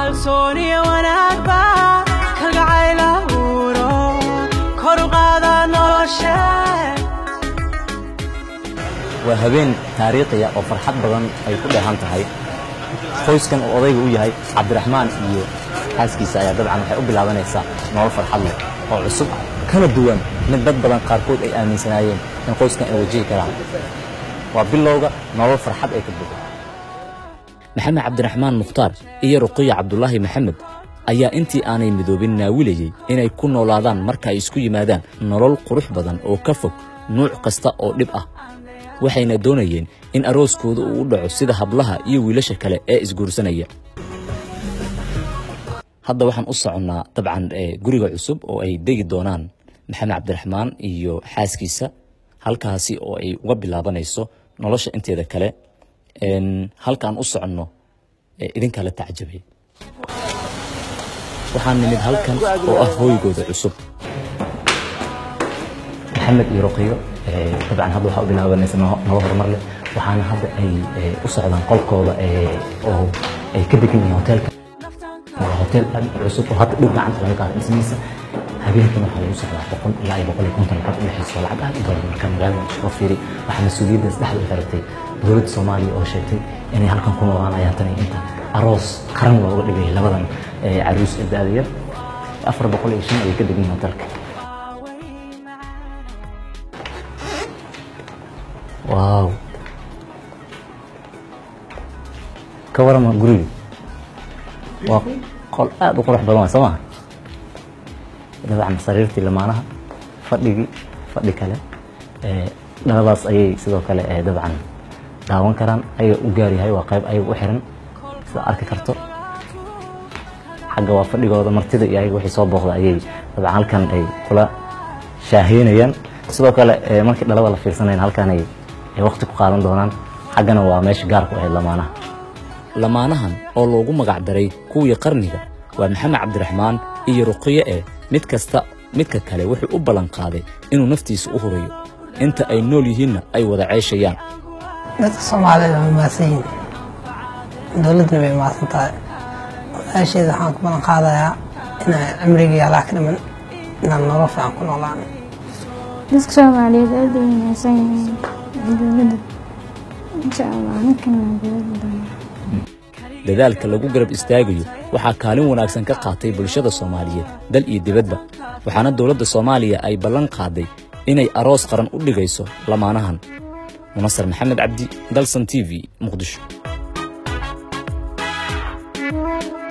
kalsooniya wanaagba kalgacayla uuro kor u qaada noloshe waa habeen taariikhiya oo farxad badan ay ku dheehan tahay qoyskan oo odayga u yahay cabdiraxmaan iyo xaaskiisa ayaa dabcan waxay u bilaabanaysaa nolol farxad leh oo cusub kana duwan mid dad badan qaarkood ay aaminsanaayeen in qoyskan ay wajihi karaan waa bilowga nolol farxad ay ka buuxo maxamed cabdiraxmaan mukhtaar iyo ruqiya cabdulaahi maxamed ayaa intii aanay midoobin naawilayey inay ku noolaadaan marka ay isku yimaadaan nolol qurux badan oo ka fog nuuc kasta oo dhib ah waxayna doonayeen in arooskooda uu u dhaco sida hablaha iyo wiilasha kale ee isguursanaya hadda waxaan u soconnaa dabcan guriga cusub oo ay degi doonaan maxamed cabdiraxmaan iyo xaaskiisa halkaasi oo ay uga bilaabanayso nolosha inteeda kale halkaan u soconno idinkaa la tacjabay waxaan nimid halkan oo ah hooygooda cusub maxamed iyo ruqiyo dabcan hadda waxaa u bilaabanaysa nolo horumar leh waxaana hadda ay u socdaan qolkooda oo ay ka degan yihiin hoteelka waa hotel aad u cusub oo hadda dhow gacanta laga qaada dhismihiisa habeenkan waxaa lagu socdaa boqol ilaa iyo boqol iyo konton lacag u dhexayso lacag aad u badan marka magaalada soo fiiri waxaa mas-uuliyadda saddexda u xiratay dowladda soomaaliya oo sheegtay inay halkan ku noolaanayaan tan iyo inta aroos qaran looga dhigay labadan caruus ee da-da yar afar boqol iyo shan ayay ka degan yihiin hotelka waaw ka warama guriga waa qol aad u qurux badan waa soo maha dabcan sariirtii lamaanaha fadhigii fadhi kale dhaladaas ayay sidoo kale dabcan daawan karaan ayaga u gaar yahay waa qayb ayaga u xiran sida arki karto xagga waa fadhigooda martida iyo ayaga wixii soo booqda ayay dabcan halkan ay kula shaaheynayaan sidoo kale markii dhalada la fiirsanayn halkan ay waqti ku qaadan doonaan xaggana waa meesha gaarku ahayd lamaanaha lamaanahan oo loogu magac daray kuwii qarniga waa maxamed cabdiraxmaan iyo ruqiye eh mid kasta midka kale wuxuu u ballan qaaday inuu naftiisa u hurayo inta ay nool yihiinna ay wada ceeshayaan dadka soomaalida way maadsan yihiin dowladduna way maadsan tahay walaasheeda waxaan ku ballan qaadayaa inaan cimrigii allah ka dhiman inaan nolol fiican ku noolaan dadka soomaaliyeed aad ay wanaagsan yihiin dowladda insha allah ninkana waa dowladda doonaa dadaalka lagu garab istaagayo waxaa kaalin wanaagsan ka qaatay bulshada soomaaliyeed dal iyo dibadba waxaana dowladda soomaaliya ay ballan qaaday inay aroos qaran u dhigayso lamaanahan munasar maxamed cabdi dalsan t v muqdisho